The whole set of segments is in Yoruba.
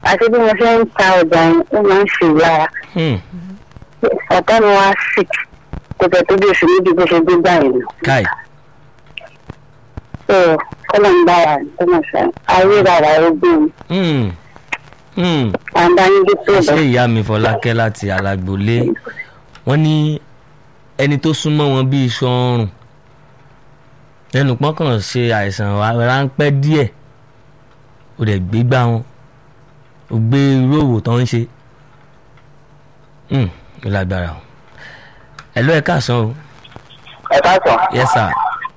àti bí mo ṣe ń ta ọjà yẹn ó máa ń ṣe ìlara Hmm. ọ̀tá mi wá sick kò tẹ̀ tó bí oṣù méjì bó ṣe gbé báyìí lọ. káì so kọ́lọ̀ ń bá wa tó mọ̀ sọ ayé rárá ó gbé mi Hmm. Hmm. àǹdá yín dé tó ṣé bẹ̀. ìyá mi fọlákẹ́ láti alágbólé wọ́n ní ẹni tó súnmọ́ wọn bíi iṣan ọrùn lẹ́nu pọ́nkàn ṣe àìsàn wa- ráńpẹ́ díẹ̀ ó dẹ̀ gbégbá wọn ó gbé irú òwò tó ń ṣe Hmm, ó lágbára o ẹ ló ẹ káàsán o ẹ káàsán yes sir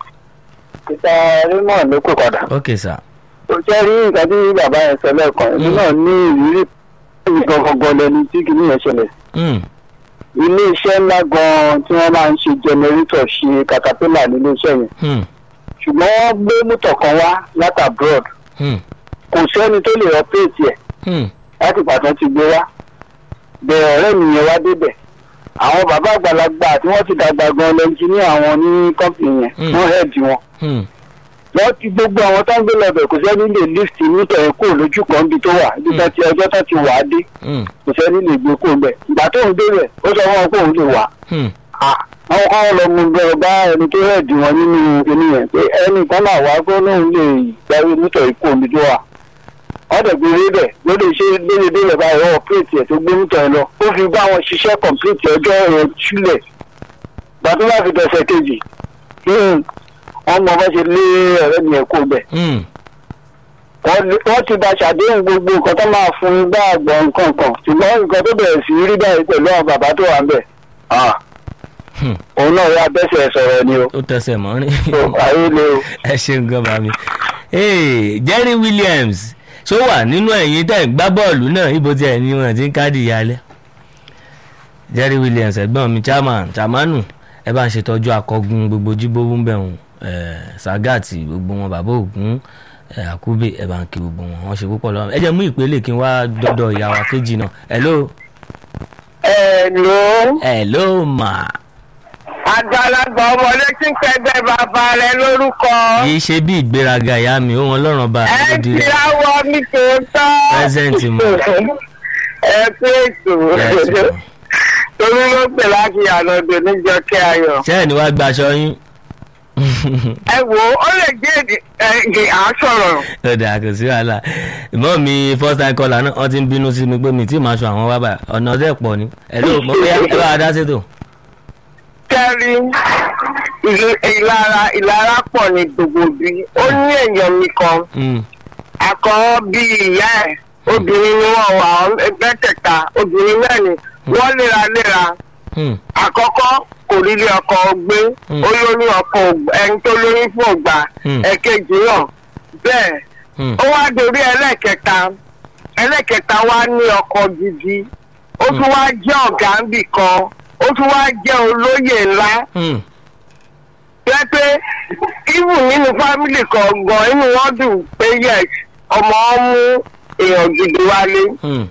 ìta raymond ló kò padà. ok sir kò jẹ́ rí nǹkan tí bàbá yẹn sọ lẹ́ẹ̀kan èmi Mm. náà ní ìrírí nǹkan gangan lẹni tí kìíní yẹn ṣẹlẹ̀. Hmm, ilé iṣẹ́ ńlá gan-an tí wọ́n máa ń ṣe jẹnẹrétọ̀ ṣe caterpillar nílé iṣẹ́ yẹn hmm, ṣùgbọ́n wọ́n gbé mọ́tò kan wá láti abroad hmm, kò sẹ́ni tó lè operate ẹ̀ hmm, láti pàtó ti gbé wá bẹ̀rẹ̀ ọ̀rẹ́ mi yẹn wá débẹ̀ àwọn bàbá àgbàlagbà tí wọ́n ti dàgbà gan lẹ́ńjìníà àwọn ní kọ́mpìnì yẹn Mm. wọ́n hẹ́ẹ̀dì wọn hmm, wọ́n ti gbogbo àwọn tó ń gbé lọ́bẹ̀ kò sẹ́ni lè lift mítọ̀ ẹ̀ kúrò lójú kan bí tó wà bí tó ti ọjọ́ tó ti wà á dé hmm, kò sẹ́ni lè gbé kó bẹ̀ ìgbà tó ń débẹ̀ ó sọ fún wọn pé òun lè wà hmm, àwọn kan lọ mú bẹ̀rẹ̀ bá ẹni tó hẹ́ẹ̀dì wọn nínú kinní yẹn pé ẹnì kan náà wá kó lóun lè gbáwé mítọ̀ ikú omi tó wà wọ́n dẹ̀ gbé rí bẹ̀ ló lè ṣe déédéé báyìí wọ́n ọ̀pẹ́ẹ̀tì ẹ̀ tó gbé mítọ̀ ẹ̀ lọ ó fi bá wọn ṣiṣẹ́ kọ̀m̀pìlìtì ọjọ́ ẹ̀ sílẹ̀ gbàtọ́ bá fi dọ̀sẹ̀ kejì hmm, wọ́n mọ bá ṣe lé ọ̀rẹ́ mi ẹ̀ kó bẹ̀ hmm. wọ́n lé- wọ́n ti bá ṣàdéhùn gbogbo nǹkan tó máa fún un bá àgbọ̀ nǹkan kan ṣùgbọ́n nǹkan tó bẹ̀rẹ̀ sí rí báyìí pẹ̀lú àwọn bàbá tó wà ń bẹ̀ ah, Hmm. òun náà yà bẹ́sẹ̀ sọ̀rọ̀ ni o ó tẹsẹ̀ mọ́rin. So, ayé le o. ẹ ṣeun gan bá mi. Hey, Jerry Williams ṣó wà nínú ẹ̀yìn tẹ̀ ń gbá bọ́ọ̀lù náà ibo tí ẹ̀ ní wọn ti ń káàdì ìyálẹ̀. Jerry Williams ẹ̀gbọ́n mi chairman chamanu ẹ bá ń ṣètọ́jú akọgun gbogbo jíbówó ń bẹ̀ wọ́n sagati gbogbo wọn bàbá ògún eh, àkúbè ẹ bá ń kí gbogbo wọn wọn ṣe púpọ̀ lọ́wọ́ ẹ jẹ́ mú ìpele kí n wá dọ́dọ̀ ìyá wa kejì náà hello ẹ ló hello ma àgbàlagbà ọmọdé tí ń pẹgbẹ bàbá rẹ lórúkọ kì í ṣe bí ìgbéraga ìyá mi ó wọn lọ́rùn bá ẹ ló di ti rẹ̀ àwọ mi tòótọ́. Present mo. ẹ pé ètò Yes, ma. torí ló pè láti ànàdò níjọ kí ayọ̀. ṣé ẹ̀ ní wàá gbaṣọ yín. ẹ wo ó lè jẹ́ èdè ẹ̀ à ń sọ̀rọ̀. lọ́dà kò sí wàhálà ìmọ̀ mi first time caller náà wọ́n ti ń bínú sí mi pé mi tí màá sọ àwọn wábà ọ̀nà ọ̀dẹ́ pọ̀ ni ẹ̀ló mo fẹ́ ẹ bá a dá sétò. kẹ́rí ìl- ìlara ìlara pọ̀ ní gbogbo bí ó ní èèyàn mi kan Mm, àkọ́ bí ìyá ẹ̀ obìnrin ni wọ́n wà ẹgbẹ́ kẹta obìnrin náà ni wọ́n léraléra mm, àkọ́kọ́ kò rí ilé ọkọ gbé Hmm. ó lóyún ọkọ ògbà- ẹni tó lóyún fún ògbà Hmm. ẹ̀kejì náà bẹ́ẹ̀ mm, ó wá dorí ẹlẹ́kẹta ẹlẹ́kẹta wá ní ọkọ gidi ó tún wá jẹ́ ọ̀gá ńbì kan ó tún wá jẹ́ olóyè ńlá mm, jẹ́ pé ibù nínú fámìlì kọ̀ọ̀gàn inú wọn dùn pé yes ọmọ ọ mú èèyàn gidi wálé mm,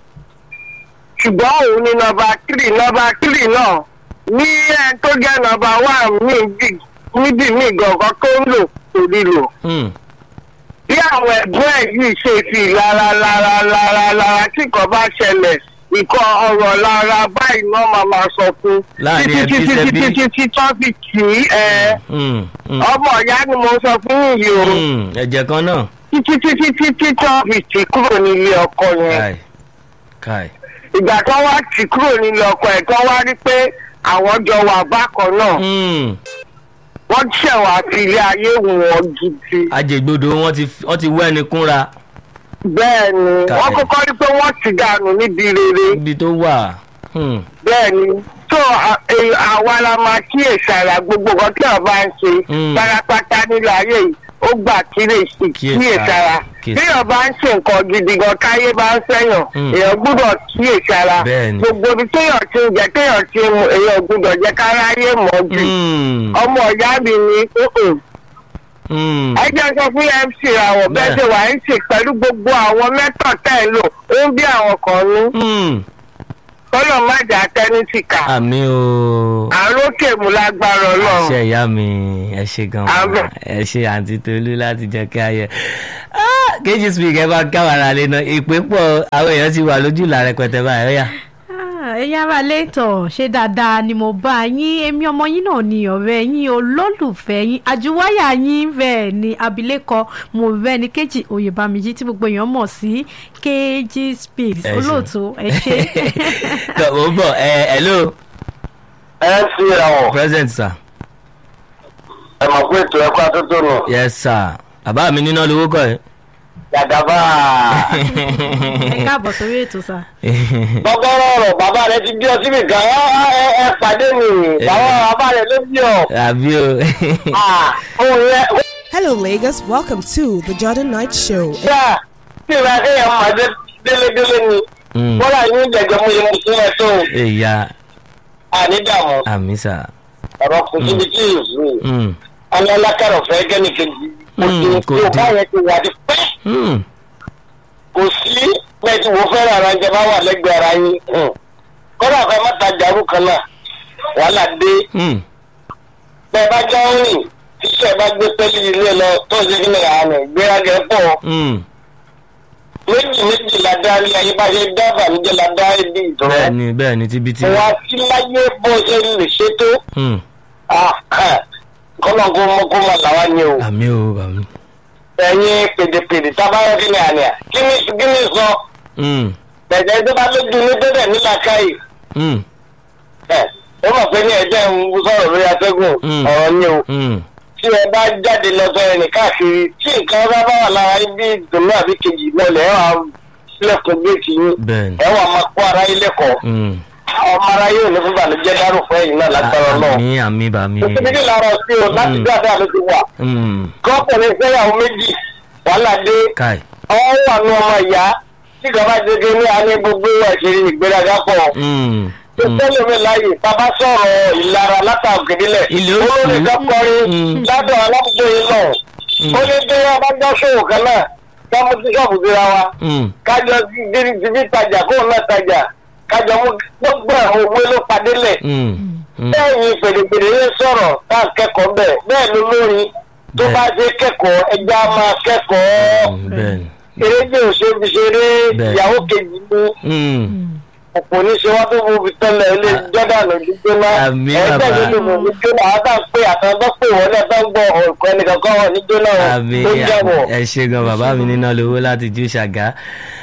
ṣùgbọ́n òun ni nọmba tírì nọmba tírì náà ní ẹ tó jẹ́ nọmba wán níbi níbi míì gangan tó ń lò kò rí lò. mm. bí àwọn ẹ̀gbọ́n ẹ̀ yìí ṣe fi lára lára lára lára tí nǹkan bá ṣẹlẹ̀ nǹkan ọ̀rọ̀ lára báyìí náà máa máa sọ fún Láàrin títí ẹbí títí sẹ́bí. títí títí tó fi kì í ẹ Mm, mm, ọmọ ìyá ni mo sọ fún yìí o mm. ẹ̀jẹ̀ kan náà títí títí títí tó fi tì kúrò nílé ọkọ yẹn káì káì ìgbà tó wá tì kúrò nílé ọkọ ẹ̀ tó wá rí pé àwọn jọ wà bákan náà Mm. wọ́n ṣẹ̀wá fi ilé ayé wù wọ́n gidi. ajẹgbodò wọn ti wọ́n ti wẹ́ ni kúnra bẹ́ẹ̀ ni Ká wọ́n ẹ̀. kọ́kọ́ rí pé wọ́n ti dànù níbi rere ibi tó wà. Mm, bẹ́ẹ̀ ni tó à- èyí- àwa la máa kíyèsí ara gbogbo nǹkan tí ọba ń ṣe Mm. pátápátá nílò ayé yìí ó gbà kíyèsí Kíyèsí kíyèsí ara, ara kíyèsí bí ọba ń ṣe nǹkan gidi gan káyé bá ń sẹ́yàn Mm. èèyàn gbúdọ̀ kíyèsí ara Bẹ́ẹ̀ ni. gbogbo ibi téèyàn ti ń jẹ téèyàn ti ń mu èèyàn gbúdọ̀ jẹ́ káráyé mọ́ jù mm, ọmọ ìyá mi ni "Mm-mm, mm. ẹ jẹ́ sọ fún mc àwọn bẹ́ẹ̀ Bẹ́ẹ̀. ṣe wà ń ṣe pẹ̀lú gbogbo àwọn mẹ́tọ̀ tẹ̀ ń lò ó ń bí àwọn kan ní Mm, tó kọ́nà má jà tẹ́nítìkà àmì o àrókè mú lágbára ọlọ́run àṣẹ ìyá mi ẹ ṣe gan Àmín. ẹ ṣe àǹtí tolú láti jẹ kí ayẹ kéjì speak ẹ bá káwàrà lé náà ìpè pọ̀ àwọn èèyàn ti wà lójú ìlà rẹpẹtẹ báyìí ó yá. Ah, ẹ̀yin ará lẹ́tọ̀ ṣé dáadáa ni mo bá yín èmi ọmọ yín náà ni ọ̀rẹ́ yín olólùfẹ́ yín àjùwáyà yín bẹ́ẹ̀ ni abilékọ mo bẹ́ẹ̀ ni kejì oyèbámijì tí gbogbo èèyàn mọ̀ sí kejì speaks Ẹ ṣé. olóòtú ẹ ṣe. tọ́ mo ń bọ̀ ẹ hello ẹ fi ẹ̀wọ̀n present sir ẹ mọ̀ pé ètò ẹ̀kọ́ àtúntò nù yes sir bàbá mi níná lówó kọ́ ẹ. yàgàbá ẹ káàbọ̀ sórí ètò sá. gbọ́gbọ́rọ̀ ọ̀rọ̀ bàbá rẹ ti bí ọ síbi kan ẹ ẹ ẹ pàdé mi bàbá bàbá rẹ ló bí ọ àbí o Ah, òun yẹ Hello, Lagos. Welcome to the Jordan Knight Show. yá tí ìgbà kéèyàn máa dé délédélé ni Mm. wọ́n rà yín jẹ̀jẹ̀ mú yẹn mú fún ẹ tó èyà ànídàmú àmì sà ọ̀rọ̀ kò síbi tí ì sùn Mm. àwọn alákàrọ̀ fẹ́ kẹ́nìkejì kò Mm, sí kò tí o dín. bá yẹn ti wà ní pẹ́ Mm. kò sí bẹ́ẹ̀ tí mo fẹ́ràn ara jẹ bá wà lẹ́gbẹ̀ẹ́ ara yín Hmm. kọ́dà fẹ́ má ta jàrú kan náà wàhálà dé Mm. bẹ́ẹ̀ bá jọ ń rìn tíṣẹ́ bá gbé pẹ́lú ilé lọ tó ṣe kí ni àná ìgbéraga pọ̀ Mm. méjì méjì la dá ní ayé bá ṣe dá bàmíjẹ́ la dá ibi ìdúró bẹ́ẹ̀ni bẹ́ẹ̀ni tíbi tí. wà á sí láyé bó ṣe lè ṣe tó Mm. kọ́nà kó mọ́ kó máa làwa ni o àmì o bàmí. ẹ̀yin pèdèpèdè tábàárọ̀ kí ni àná kí ni kí ni sọ Mm. bẹ̀jẹ̀ tó bá lójú ní bẹ́ẹ̀ nílà káyì Mm. ẹ̀ ó mọ̀ pé ní ẹ̀jẹ̀ ń sọ̀rọ̀ lórí atẹ́gùn Mm. ọ̀rọ̀ ni o Mm. tí ẹ bá jáde lọ sọ ẹnì káàkiri tí nǹkan bá bá wà lára yín bí ìdùnnú àbí kejì mọ́lẹ̀ ẹ wà sílẹ̀kùn géètì yín bẹ́ẹ̀ni. ẹ wà máa kó ara yín lẹ́kọ̀ọ́ Mm. ọmọ ara yóò ní fún ìbànújẹ́ dárò fún ẹ̀yìn náà lágbára náà àmì àmì bàmí. òsibítì lára sí o láti Mm. dáadáa ló ti wà Mm. kọ́kùnrin fẹ́yàwó méjì wàhálà dé káì. ọwọ́ wà ní ọmọ ìyá tí ìjọba ti dé ní àní gbogbo ẹ̀ṣẹ̀ ìgbéraga pọ̀ Mm. tó Mm. tẹ́lẹ̀ mi láàyè bàbá sọ̀rọ̀ ìlara látàgídílẹ̀ Ilé ó olórí sùn. kan kọrin Mm. ládùn aládùúgbò yìí náà Mm. ó ní bí wọn bá jọ ṣòwò kan náà kámú sí ṣọ́ọ̀bù síra wa Mm. kájọ dídí dídí tajà kóun náà tajà kájọ mú gbogbo àwọn owó ló padé lẹ̀ Mm. Mm. bẹ́ẹ̀ ni pèdèpèdè yẹn sọ̀rọ̀ tá a kẹ́kọ̀ọ́ bẹ́ẹ̀ bẹ́ẹ̀ ló lórí tó Bẹ́ẹ̀. bá ṣe kẹ́kọ̀ọ́ ẹja máa kẹ́kọ̀ọ́ Mm. bẹ́ẹ̀ni. eréjì òṣèlú ṣeré Bẹ́ẹ̀. ìyàwó kejì ní Mm. ọ̀pọ̀ oníṣẹ́ wọn tó mú fi tẹ́lẹ̀ ilé jordan òdìgbóná Àmì ẹgbẹ́ bàbá. ìlú mọ̀ ní jóná àwọn tá à ń pè àtàwọn tó pè wọ́n náà tó ń gbọ́ ọ̀kọ́ ẹnìkan kan wọ̀ ní jóná àmì tó ń jẹ́wọ̀. ẹ ṣe gan bàbá mi níná lówó láti ju ṣàgá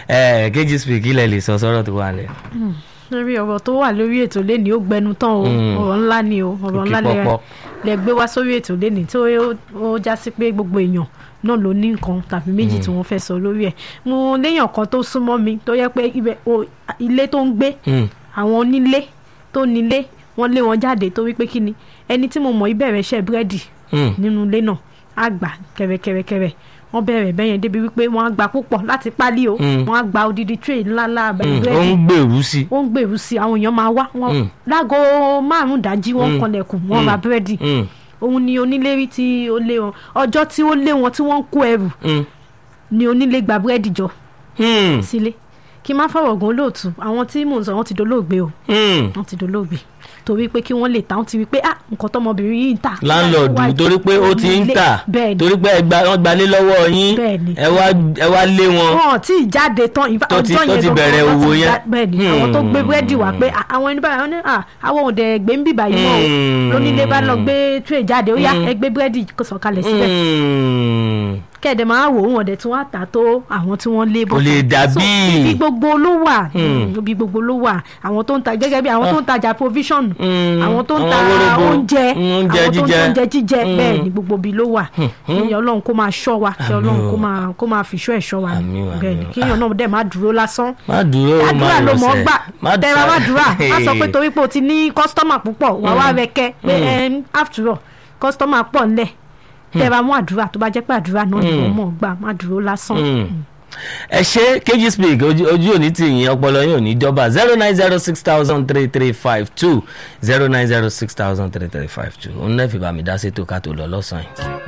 ẹ kéjì speak ilẹ̀ lè sọ sọ́rọ̀ tó wà lẹ̀. lórí ọ̀rọ̀ tó wà lórí ètò lẹ́ni ó gbẹnu tán o Mm. ọ̀rọ̀ ńlá ni o ọ̀rọ̀ Òkè ńlá lẹ- pọ́pọ́. lẹ gbé wá sórí ètò lẹ́ni tó ó- ó já sí pé gbogbo èèyàn náà ló ní nǹkan tàbí méjì tí wọ́n fẹ́ sọ lórí ẹ̀ mo léèyàn kan tó súnmọ́ mi tó yẹ pé ibẹ̀ o- ilé tó ń gbé Mm. àwọn onílé tó nílé wọ́n lé wọn jáde torí pé kí ni ẹni tí mo mọ̀ ìbẹ̀rẹ̀ iṣẹ́ búrẹ́dì Mm. nínú ilé náà á gbà kẹrẹkẹrẹkẹrẹ wọ́n bẹ̀rẹ̀ bẹ́yẹn débi wípé wọ́n á gbà púpọ̀ láti pálí o Mm. wọ́n á gba odidi tray ńláńlá Mm. búrẹ́dì ó ń gbèrú sí. ó ń gbèrú sí i àwọn èèyàn máa wá wọn Mm. láago márùn-ún dájí wọ́n Mm. kanlẹ̀kùn wọ́n Mm. ra búrẹ́dì Mm. òun ni onílé rí tí ó lé wọn ọjọ́ tí ó lé wọn tí wọ́n ń kó ẹrù Mm. ni onílé gba búrẹ́dì jọ Mm. sílé kí n má fọ̀rọ̀ gan olóòtú àwọn tí mò ń sọ wọ́n ti dolóògbé o Mm. wọ́n ti dolóògbé torí pé kí wọ́n lè ta wọ́n ti rí pé ah nǹkan tọmọbìnrin yìí ń tà láńlọ́ọ̀dù Wá- torí pé ó ti ń onílé. tà bẹ́ẹ̀ ni torí pé ẹ gba- wọ́n gbalé lọ́wọ́ yín Bẹ́ẹ̀ni. ẹ wá ẹ wá lé wọn. wọn ò tí ì jáde tán ìfà- Tó ti- ọjọ́ tó yẹn ti gangan bẹ̀rẹ̀ wọ́n ti òwò já- yẹn. bẹ́ẹ̀ ni àwọn tó gbé Hmm. búrẹ́dì wá pé à, àwọn ẹni báyìí wọ́n ní à, àwọn òde gbé ń bìbà yìí mọ́ o Hmm. lónílé bá lọ gbé tray jáde ó yá Hmm. ẹ gbé búrẹ́dì kó sọ̀kalẹ̀ síbẹ̀ Mm. kẹ́ẹ̀dẹ̀ máa wò ó wọn dẹ̀ tún wá tà tó àwọn tí wọ́n lé kò lè dàbí. ibi gbogbo ló wà Hmm. ibi gbogbo ló wà àwọn tó ń ta gẹ́gẹ́ bí àwọn tó ń tajà provision Hmm. àwọn tó ń Àwọn ta wóróbo. oúnjẹ Hmm, oúnjẹ àwọn tó ń ta jíjẹ. oúnjẹ jíjẹ Hmm. bẹ́ẹ̀ ni gbogbo ibi ló wà kí ọlọ́run kó máa ṣọ́ wa kí Àmín ọlọ́run o. kó máa kó máa fìṣọ́ ẹ̀ ṣọ́ wa ni. Àmín o, bẹ́ẹ̀ àmín ni o. kí èèyàn náà dẹ̀ má dúró lásán má dúró má àdúrà ló mọ̀ ọ́ rọsẹ̀. gbà tẹ̀ra má dúrà má sọ pé torí pé o ti ní kọ́sítọ́mà púpọ̀ wà wá rẹ̀kẹ́ pé ẹm, after all kọ́sítọ́mà pọ̀ ńlẹ̀ tẹ̀ra mú àdúrà tó bá jẹ́ pé àdúrà náà ni wọ́n mọ̀ ọ́ gbà má dúró lásán. Mm. ẹ ṣe kg speak ojú ojú òní tì yín ọpọlọ yín ò ní jọba zero nine zero six thousand three three five two zero nine zero six thousand three three five two òun náà fi bá mi dá sétò ká tó lọ lọ́sàn-án yìí.